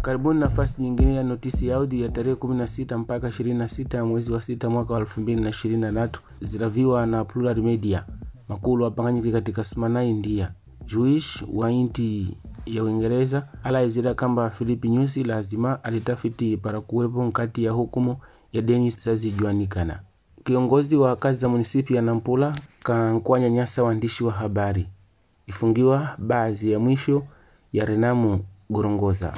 Karibuni nafasi nyingine ya notisi ya audio ya tarehe 16 mpaka 26 ya mwezi wa sita mwaka wa 2023 ziraviwa na Plural Media. Makulu apanganyike katika Smana, India. Jewish wa inti ya Uingereza alaizira kamba Filipi Nyusi lazima alitafiti para kuwepo nkati ya hukumu ya deni sazijuanikana. Kiongozi wa kazi za munisipi ya Nampula kankwanya nyasa waandishi wa habari ifungiwa baadhi ya mwisho ya Renamu Gorongoza.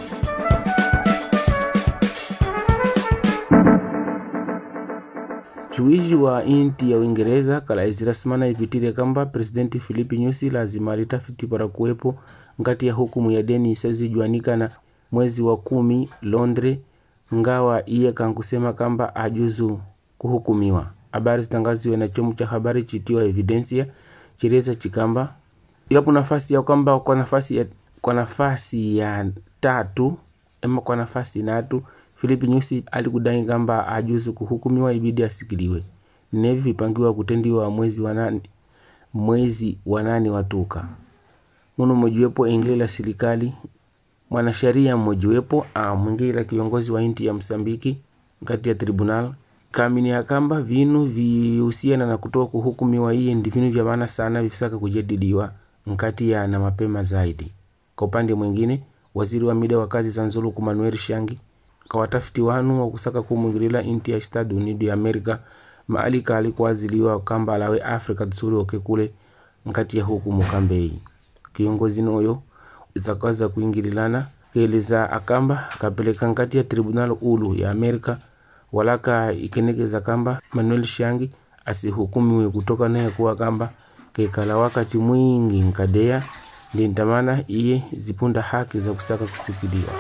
Juiji wa inti ya Uingereza kalaizira simana ipitire kamba presidenti Filipi Nyusi lazima alitafiti para kuwepo ngati ya hukumu ya deni isazijuanikana mwezi wa kumi Londre, ngawa iye kankusema kamba ajuzu kuhukumiwa. Habari zitangaziwe na chomo cha habari chitiwa Evidencia chireza chikamba yapo nafasi ya kwamba kwa nafasi ya, kwa nafasi ya tatu ama kwa nafasi natu Filipi Nyusi alikudai kamba ajuzu kuhukumiwa ibidi asikiliwe nevi vipangiwa kutendiwa mwezi wa nane mwezi wa nane watuka muno mojiwepo engela serikali mwanasheria mmojiwepo amwingila kiongozi wa inti ya Msambiki kati ya tribunal kamini ya kamba vinu vihusiana na kutoa kuhukumiwa iye ndi vinu vya maana sana visaka kujadiliwa nkati ya na mapema zaidi. Kwa upande mwingine, waziri wa mida wa kazi za Nzuluku Manuel Shangi kawatafiti wanu wa kusaka kumwingilila inti ya Estados Unidos ya Amerika maalika alikuaziliwa kamba alawe Afrika tsuri oke kule nkati ya hukumu kambei kiongozi noyo zakaza kuingililana keleza akamba kapeleka nkati ya tribunal ulu ya Amerika walaka ikenekeza kamba Manuel Shangi asihukumiwe kutoka naye kuwa kamba kekala wakati mwingi nkadea ndintamana iye zipunda haki za kusaka kusikiliwa.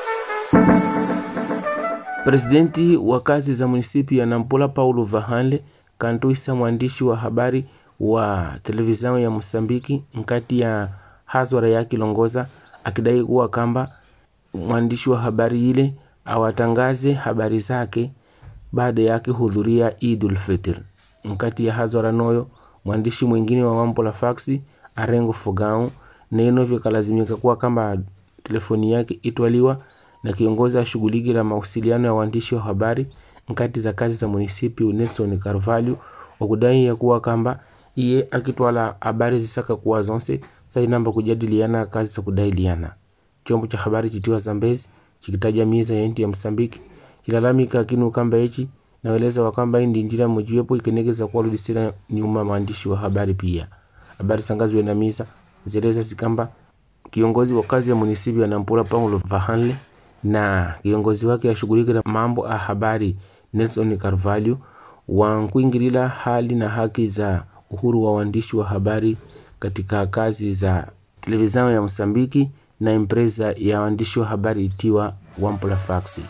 Presidenti wa kazi za munisipi ya Nampula Paulo Vahanle kantuisa mwandishi wa habari wa televisheni ya Mosambiki nkati ya hazwara ya Kilongoza akidai kuwa kamba mwandishi wa habari ile awatangaze habari zake baada yake hudhuria Idul Fitr. Nkati ya hazwara noyo mwandishi mwingine wa mambo la faksi Arengo Fogao neno vikalazimika kuwa kamba telefoni yake itwaliwa na kiongozi ashughuliki la mawasiliano ya waandishi wa habari nkati za kazi za munisipi Nelson Carvalho wakudai ya kuwa kamba iye akitwala habari zisaka kuwa zonse sainamba kujadiliana kazi za kudailiana. Chombo cha habari chitiwa Zambezi chikitaja miza ya inti ya Msambiki kilalamika kinu kamba echi naweleza wakamba indi njira mojiwepo ikenegeza kuwarudisira nyuma maandishi wa habari pia. Habari zitangazwe na misa zeleza zikamba kiongozi wa kazi ya munisipi ya Nampula Paulo Vahanle na kiongozi wake ashughulikira mambo a habari Nelson Carvalho wankuingilila hali na haki za uhuru wa waandishi wa habari katika kazi za televisheni ya Msambiki na empresa ya waandishi wa habari itiwa Wampula Faxi.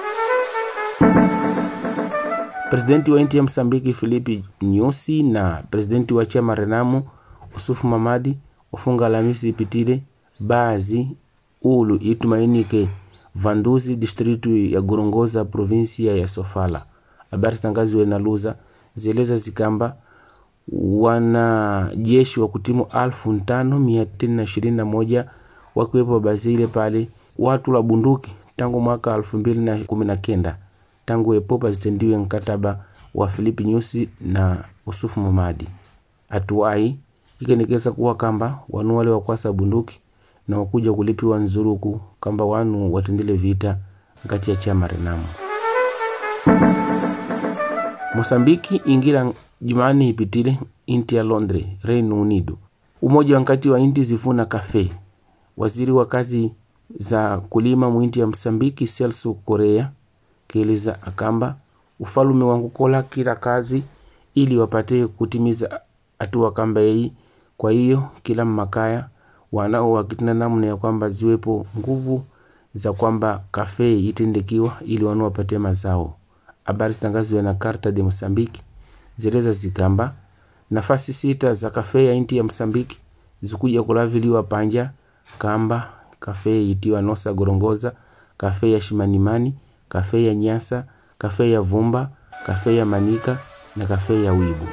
Presidenti wa inti ya Msambiki Filipi Nyusi na presidenti wa chama Renamo Usufu Mamadi wafunga Alhamisi ipitile bazi ulu itumainike Vanduzi distritu ya Gorongosa provinsia ya Sofala. Habari zitangaziwe na Luza zieleza zikamba wanajeshi wa kutimu alfu ntano mia tisa ishirini na moja wakiwepo Bazile pale watu la bunduki tangu mwaka elfu mbili na kumi na kenda tangu epopa zitendiwe mkataba wa Filipi Nyusi na Usufu Mamadi. Atuai ikenekeza kuwa kamba wanu wale wakwasa bunduki na wakuja kulipiwa nzuruku kamba wanu watendele vita nkati ya chama Renamo. Mosambiki ingira Jumanne ipitile inti ya Londre, Reino Unido. Umoja wa nkati wa inti zivuna kafe. Waziri wa kazi za kulima mwinti ya Msambiki Celso Korea kieleza akamba ufalume wangu kola kila kazi ili wapate kutimiza hatua kamba yei. Kwa hiyo kila mmakaya wanao wakitina namna ya kwamba ziwepo nguvu za kwamba kafe itendekiwa ili wanu wapate mazao. Habari zitangaziwe na Karta de Mosambiki zeleza zikamba nafasi sita za kafe ya inti ya Msambiki zikuja kulaviliwa panja kamba kafe itiwa Nosa Gorongoza, kafe ya Shimanimani, kafe ya Nyasa, kafe ya Vumba, kafe ya Manika na kafe ya Wibu.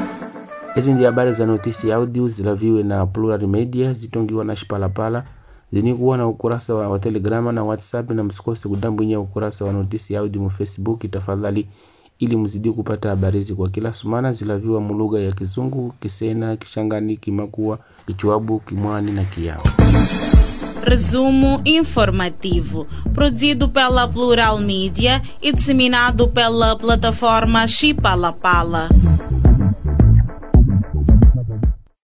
Hizi ndi habari za notisi ya audio zilaviwe na Plural Media zitongiwa na Shipalapala zini kuwa na ukurasa wa, wa telegrama na whatsapp na msikose kudambwinya ukurasa wa notisi audio mu facebook tafadhali ili mzidi kupata habari hizi kwa kila sumana zilaviwa mulugha ya kizungu kisena kishangani kimakua kichwabu kimwani na kiyao Resumo informativo, produzido pela Plural Mídia e disseminado pela plataforma Chipalapala.